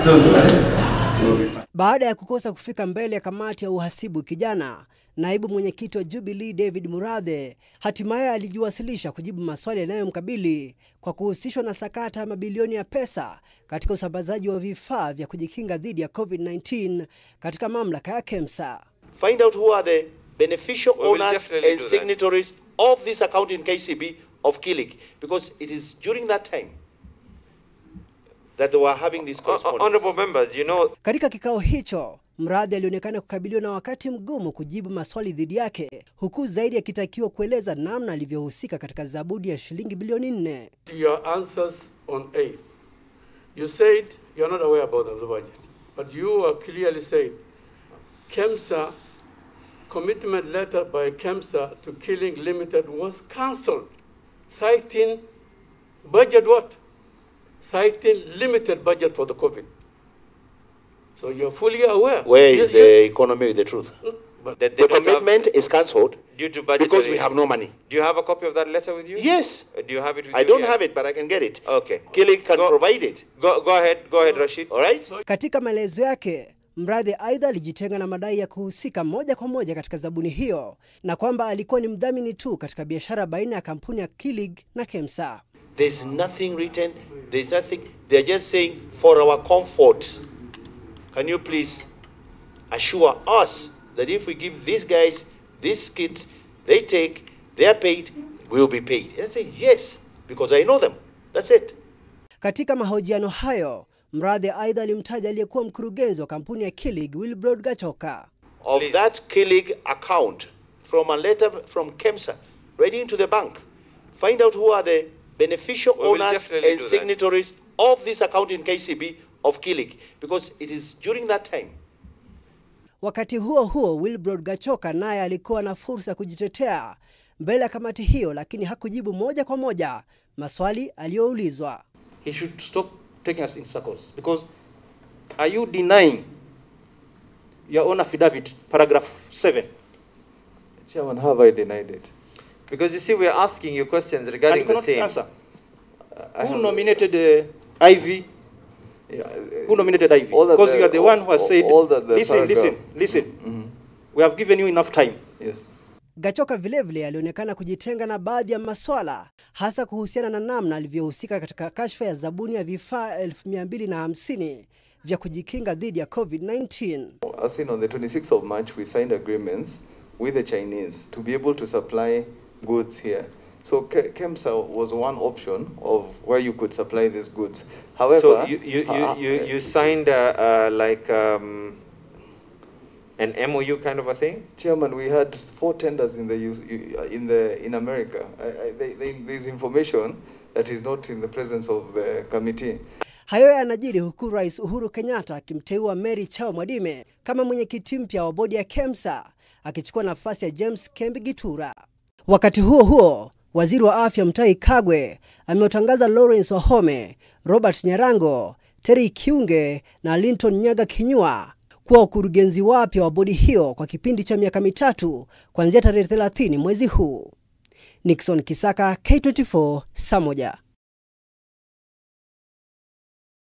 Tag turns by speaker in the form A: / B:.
A: Baada ya kukosa kufika mbele ya kamati ya uhasibu kijana, naibu mwenyekiti wa Jubilee David Murathe hatimaye alijiwasilisha kujibu maswali yanayomkabili kwa kuhusishwa na sakata ya mabilioni ya pesa katika usambazaji wa vifaa vya kujikinga dhidi ya COVID-19 katika mamlaka ya KEMSA.
B: find out who are the beneficial
C: We will
B: owners
C: definitely
B: and
C: do that.
B: signatories of this account in KCB of Kilik, because it is during that time that they were having this
C: Hon- hon-
B: correspondence.
C: Honorable members, you know,
A: Katika kikao hicho, Mradhi alionekana kukabiliwa na wakati mgumu kujibu maswali dhidi yake, huku zaidi akitakiwa kueleza namna alivyohusika katika zabudi ya shilingi bilioni nne.
D: your answers on 8th. You said you're not aware about the budget, but you are clearly said KEMSA commitment letter by KEMSA to Killing Limited was cancelled, citing budget what? Citing limited budget for the COVID. So you're fully aware.
B: Where is
D: You-
B: the economy with the truth?
D: you- but
C: that they
B: The
C: don't have-
B: commitment is cancelled
C: due to
B: because
C: budgetary.
B: we have no money.
C: Do you have a copy of that letter with you?
B: Yes,
C: Uh, Do you have it with
B: I
C: you?
B: don't
C: Yeah.
B: have it, but I can get it.
C: Okay.
B: Kilik can
C: Go-
B: provide it.
C: Go, go ahead, go ahead, Rashid.
B: All right?
A: Katika maelezo yake, Mradhi aidha alijitenga na madai ya kuhusika moja kwa moja katika zabuni hiyo na kwamba alikuwa ni mdhamini tu katika biashara baina ya kampuni ya Kilig na KEMSA.
B: There's nothing written. There's nothing. They're just saying for our comfort. Can you please assure us that if we give these guys these kits, they take, they are paid, we will be paid. And I say yes, because I know them. That's it.
A: Katika mahojiano hayo, Mradhi aidha alimtaja aliyekuwa mkurugenzi wa kampuni ya Kilig Wilbrod Gachoka.
B: Of
C: Please.
B: that Kilig account, from a letter from KEMSA, right into the bank, find out who are the beneficial
C: We will
B: owners
C: definitely
B: and
C: do that.
B: signatories of this account in KCB of Kilig, because it is during that time
A: Wakati huo huo, Wilbrod Gachoka naye alikuwa na fursa ya kujitetea mbele ya kamati hiyo, lakini hakujibu moja kwa moja maswali aliyoulizwa.
E: he should stop taking us in circles because are you denying your own affidavit, paragraph 7?
F: Chairman, have I denied it?
C: Because you see, we're asking you questions
E: And
C: regarding
E: you
C: the
E: cannot
C: same.
E: answer.
F: I
E: Who
F: have-
E: nominated uh, Ivy?
F: Yeah,
E: Who nominated Ivy?
F: all that
E: Because
F: the-
E: you are the one who has
F: all-
E: said,
F: all that the
E: listen, listen,
F: paragraph-
E: listen.
F: Mhm.
E: We have given you enough time.
F: Yes.
A: Gachoka vilevile alionekana kujitenga na baadhi ya maswala hasa kuhusiana na namna alivyohusika katika kashfa ya zabuni ya vifaa 1250 vya kujikinga dhidi ya COVID-19.
F: As seen on the 26th of March, we signed agreements with the Chinese to be able to supply goods here. So Ke- KEMSA was one option of where you could supply these goods. However,
C: so you, you, you,
F: uh,
C: you,
F: uh,
C: you signed uh, uh, like um, an MOU kind of a thing?
F: Chairman, we had four tenders in the US- in the in America. I, I, they, they, there's information that is not in the presence of the committee.
A: Hayo yanajiri huku Rais Uhuru Kenyatta akimteua Mary Chao Mwadime kama mwenyekiti mpya wa bodi ya KEMSA akichukua nafasi ya James Kembi Gitura. Wakati huo huo, waziri wa afya Mutahi Kagwe amewatangaza Lawrence Wahome, Robert Nyarango, Terry Kiunge na Linton Nyaga Kinyua kuwa wakurugenzi wapya wa bodi hiyo kwa kipindi cha miaka mitatu kuanzia tarehe 30 mwezi huu. Nixon Kisaka, K24, saa moja.